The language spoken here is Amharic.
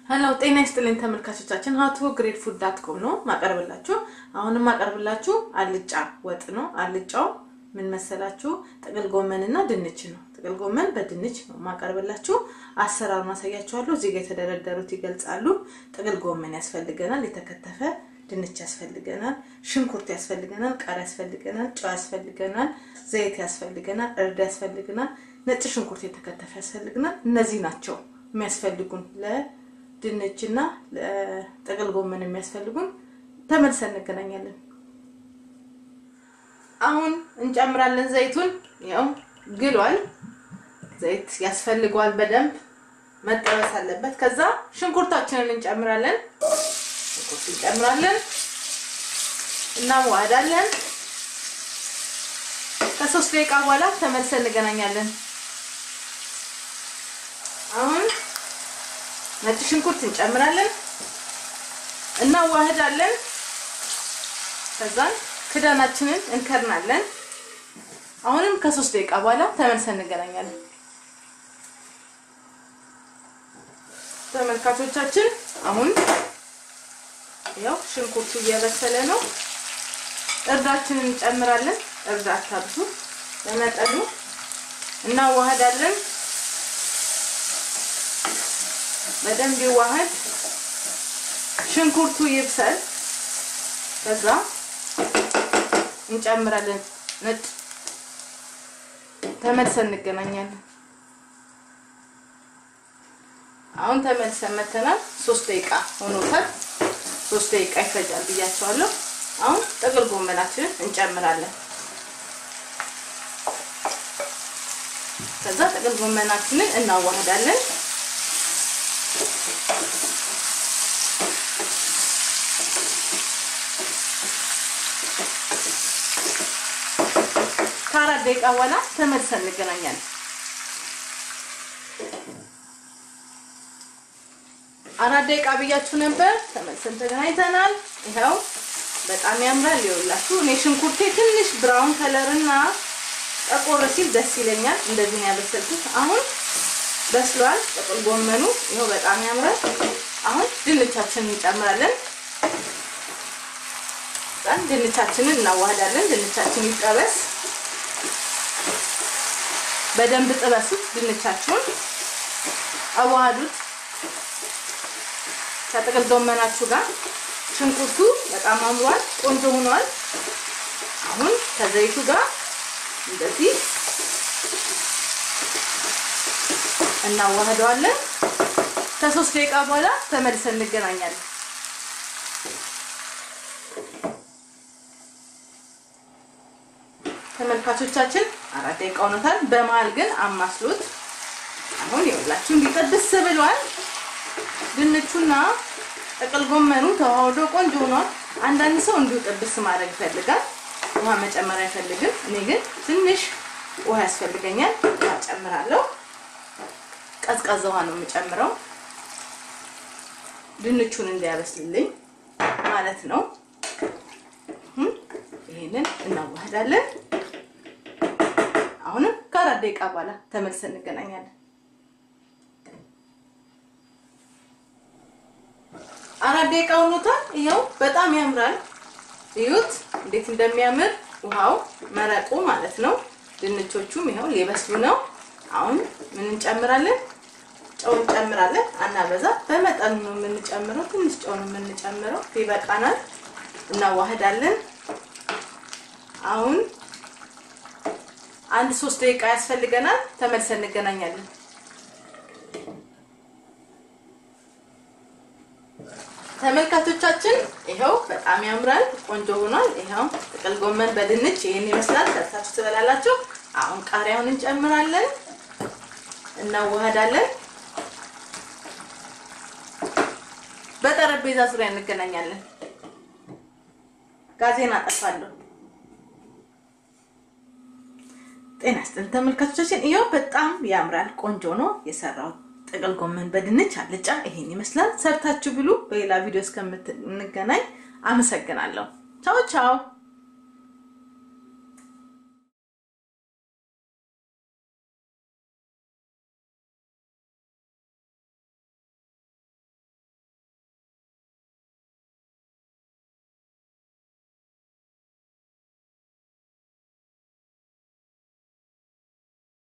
ሄሎ ጤና ይስጥልኝ ተመልካቾቻችን፣ ሀቱ ግሬድ ፉድ ዳት ኮም ነው ማቀርብላችሁ። አሁንም ማቀርብላችሁ አልጫ ወጥ ነው። አልጫው ምን መሰላችሁ? ጥቅል ጎመንና ድንች ነው። ጥቅል ጎመን በድንች ነው ማቀርብላችሁ። አሰራሩን አሳያችኋለሁ። እዚህ ጋር የተደረደሩት ይገልጻሉ። ጥቅል ጎመን ያስፈልገናል፣ የተከተፈ ድንች ያስፈልገናል፣ ሽንኩርት ያስፈልገናል፣ ቃሪያ ያስፈልገናል፣ ጨው ያስፈልገናል፣ ዘይት ያስፈልገናል፣ እርድ ያስፈልገናል፣ ነጭ ሽንኩርት የተከተፈ ያስፈልገናል። እነዚህ ናቸው የሚያስፈልጉን ለድንችና ለጥቅል ጎመን የሚያስፈልጉን። ተመልሰን እንገናኛለን። አሁን እንጨምራለን ዘይቱን። ያው ግሏል። ዘይት ያስፈልገዋል፣ በደንብ መጠበስ አለበት። ከዛ ሽንኩርታችንን እንጨምራለን። ሽንኩርት እንጨምራለን፣ እናዋሃዳለን። ከሶስት ደቂቃ በኋላ ተመልሰን እንገናኛለን። አሁን ነጭ ሽንኩርት እንጨምራለን፣ እናዋህዳለን። ከዛን ክዳናችንን እንከርናለን። አሁንም ከሶስት ደቂቃ በኋላ ተመልሰን እንገናኛለን። ተመልካቾቻችን አሁን ያው ሽንኩርቱ እየበሰለ ነው። እርዳችንን እንጨምራለን። እርድ አታብዙ፣ በመጠኑ እናዋህዳለን። በደንብ ይዋሃድ፣ ሽንኩርቱ ይብሰል። ከዛ እንጨምራለን ነጭ። ተመልሰን እንገናኛለን። አሁን ተመልሰን መተናል። ሶስት ደቂቃ ሆኖታል። ሶስት ደቂቃ ይፈጃል ብያቸዋለሁ። አሁን ጥቅል ጎመናችንን እንጨምራለን። ከዛ ጥቅል ጎመናችንን እናዋህዳለን። ከአራት ደቂቃ በኋላ ተመልሰን እንገናኛለን። አራት ደቂቃ ብያችሁ ነበር። ተመልሰን ተገናኝተናል። ይኸው በጣም ያምራል። ይኸውላችሁ እኔ ሽንኩርቴ ትንሽ ብራውን ከለር እና ጠቆር ሲል ደስ ይለኛል። እንደዚህ ነው ያበሰልኩት። አሁን በስሏል። ጥቅል ጎመኑ ይኸው በጣም ያምራል። አሁን ድንቻችንን እንጨምራለን። ድንቻችንን እናዋህዳለን። ድንቻችን ይጠበስ። በደንብ ጥበሱት። ድንቻችሁን አዋሃዱት ከጥቅል ጎመናችሁ ጋር። ሽንኩርቱ በጣም አምሯል፣ ቆንጆ ሆኗል። አሁን ከዘይቱ ጋር እንደዚህ እናዋህደዋለን። ከሶስት ደቂቃ በኋላ ተመልሰን እንገናኛለን። ተመልካቾቻችን አራት ደቂቃ ሆኖታል። በመሀል ግን አማስሉት። አሁን ይኸውላችሁ እንዲጠብስ ብሏል። ድንቹና ጥቅል ጎመኑ ተዋህዶ ቆንጆ ሆኗል። አንዳንድ ሰው እንዲሁ ጥብስ ማድረግ ይፈልጋል፣ ውሃ መጨመር አይፈልግም። እኔ ግን ትንሽ ውሃ ያስፈልገኛል፣ ውሃ ጨምራለሁ። ቀዝቃዛ ውሃ ነው የምጨምረው ድንቹን እንዲያበስልልኝ ማለት ነው። ይሄንን እናዋህዳለን። አሁንም ከአራት ደቂቃ በኋላ ተመልሰን እንገናኛለን። አራት ደቂቃ ሆኖታል። ይኸው በጣም ያምራል። እዩት እንዴት እንደሚያምር ውሃው መረቁ ማለት ነው። ድንቾቹም ይኸው ሊበስሉ ነው። አሁን ምን እንጨምራለን? ጨው እንጨምራለን። አናበዛ፣ በመጠኑ ነው የምንጨምረው። ትንሽ ጨው ነው የምንጨምረው፣ ይበቃናል። እናዋህዳለን። አሁን አንድ ሶስት ደቂቃ ያስፈልገናል። ተመልሰን እንገናኛለን። ተመልካቾቻችን ይኸው በጣም ያምራል፣ ቆንጆ ሆኗል። ይኸው ጥቅል ጎመን በድንች ይሄን ይመስላል። ሰርታችሁ ትበላላችሁ። አሁን ቃሪያውን እንጨምራለን፣ እናዋሃዳለን። በጠረጴዛ ዙሪያ እንገናኛለን። ጋዜና አጠፋለሁ። ጤና ይስጥልኝ ተመልካቾቻችን፣ ይኸው በጣም ያምራል፣ ቆንጆ ነው የሰራሁት ጥቅል ጎመን በድንች አልጫ ይሄን ይመስላል። ሰርታችሁ ብሉ። በሌላ ቪዲዮ እስከምንገናኝ አመሰግናለሁ። ቻው ቻው።